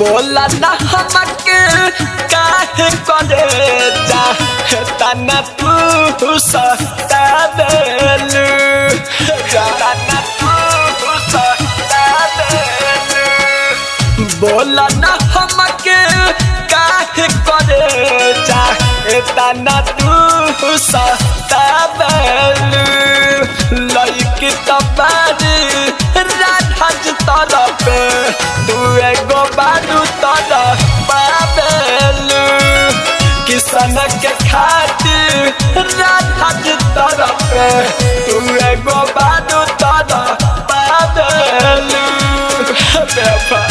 बोला ना हमके काहे करे जा तना तू सता देलू तना तू सता देलू बोला ना हमके काहे करे जा तना तू सता देलू लइक तबारी राधा जी तरफ तू एगो बारू तरफ पाबेलू किसन के खातिर राधा जी तरफ तू एगो बारू तरफ पाबेलू बेफा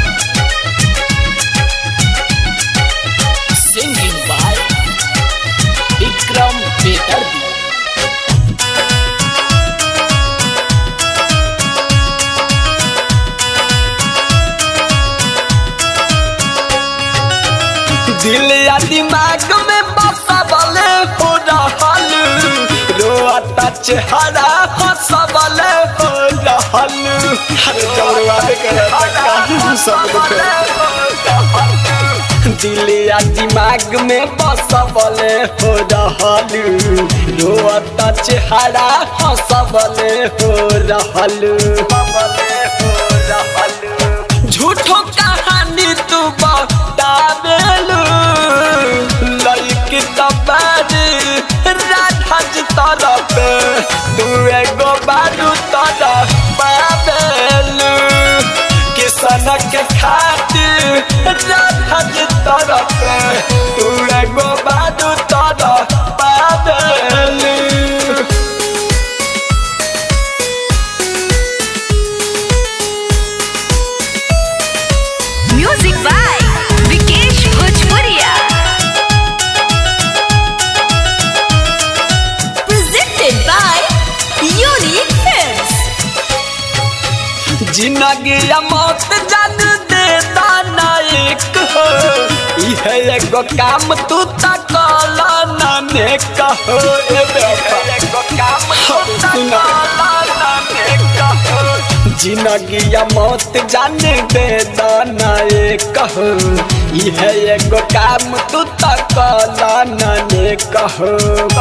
Singing by Vikram Bedardi. दिल या दिमाग में बसबले हो रहल रोता चेहरा हंसबले हो रहल अरे जौरवा के सब दिल या दिमाग में बसबले हो रहल रोता चेहरा हंसबले हो रहल झूठो कहानी तू बतावेलू लइक तबारी राधा जी तरफ तू एगो बारू तरफ पावेलू किसन के खातिर राधा जी तरफ तू एगो बारू तरफ पावेलू म्यूजिक बाय विकेश भोजपुरिया प्रेजेंटेड बाय यूनिक फिल्म्स जिंदगी या मौत जान दे दाना एक हो इहे एगो काम तू तकला नाने कहो ए बेटा एगो काम तू तकला नाने कहो जिंदगी या मौत जान दे दाना एक हो इहे एगो काम तू तकला नाने कहो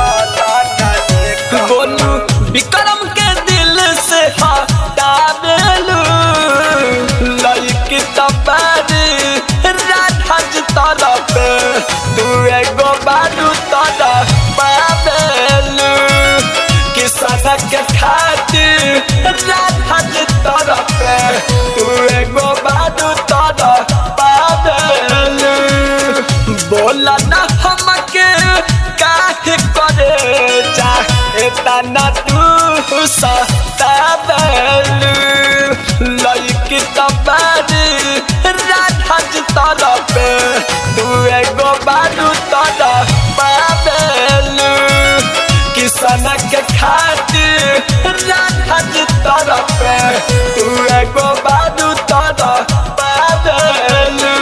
बोलू विक्रम के दिल से हटावेलू लइक तबारी राधा जी तरफ तू एगो बारू तरफ पावेलू किसन के खातिर राधा जी तरफ तू एगो बारू तरफ पावेलू बोला ना हमके काहे करे जा तना तू सता बेलू लइक तबारी राधा जी तरफ तू एगो बारू तरफ पावेलू किसन के खातिर राधा जी तरफ तू एगो बारू तरफ पावेलू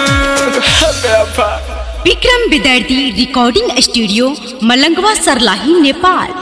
बेफा विक्रम विदर्दी रिकॉर्डिंग स्टूडियो मलंगवा सरलाही नेपाल